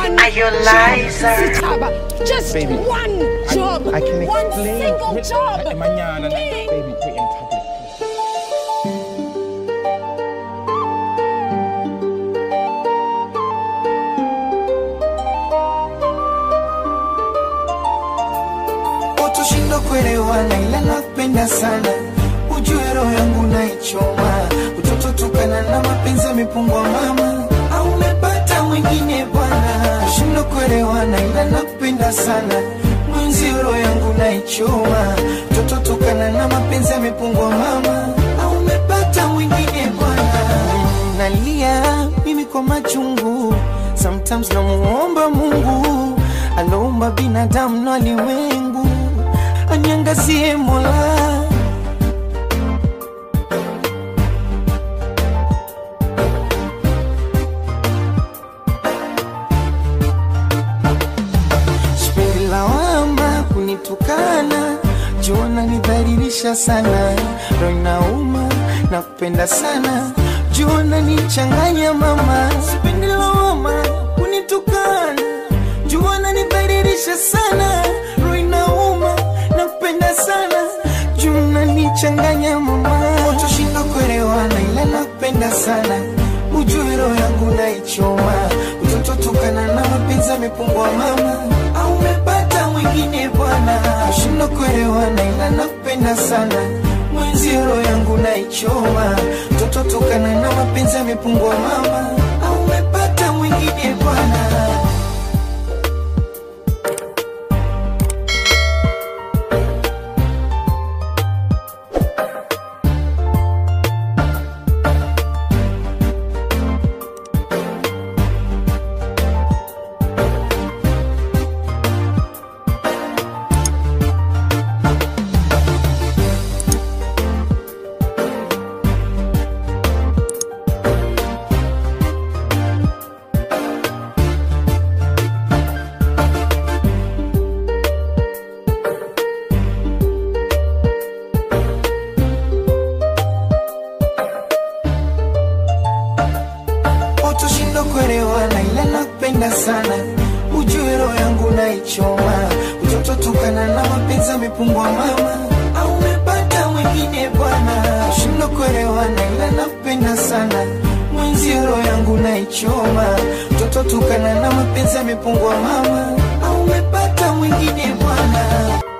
one Are you liar? job. Just Baby, one job. I can one explain. single Wait, job. eh, Mañana, Please. baby, wait in tablet. Utushindo kuelewana ila nakupenda sana, ujue roho yangu naichoma, utoto tukana na mapenzi yamepungwa mama, au umepata mwingine bwana. Ushindo kuelewana ila nakupenda sana, mwenzi roho yangu naichoma, utoto tukana na mapenzi yamepungwa mama, au umepata mwingine bwana. Nalia mimi kwa machungu, sometimes namuomba Mungu aloumba binadamu na ulimwengu aniangazie Mola. Sipendi lawama kunitukana, jua nanidhalilisha sana, roho inauma na kupenda sana, jua nanichanganya mama. Sipendi lawama kunitukana, jua nanidhalilisha sana, roho inauma na kupenda sana, jua nanichanganya mama. Utoshinda kuelewana, ila nakupenda sana, ujue roho yangu naichoma, utoto tukana na mapenzi yamepungua mama, au umepata mwingine bwana, ushinda kuelewana, ila nakupenda sana mwenzi roho yangu naichoma, mtoto tukana na mapenzi yamepungua mama, au umepata mwingine bwana. Utoshindo kuelewana ila nakupenda sana, ujue roho yangu naichoma, utoto tukana na mapenzi yamepungua mama, au umepata mwingine bwana. Ushindo kuelewana ila nakupenda sana, mwenzi roho yangu naichoma, utoto tukana na mapenzi yamepungua mama, au umepata mwingine bwana.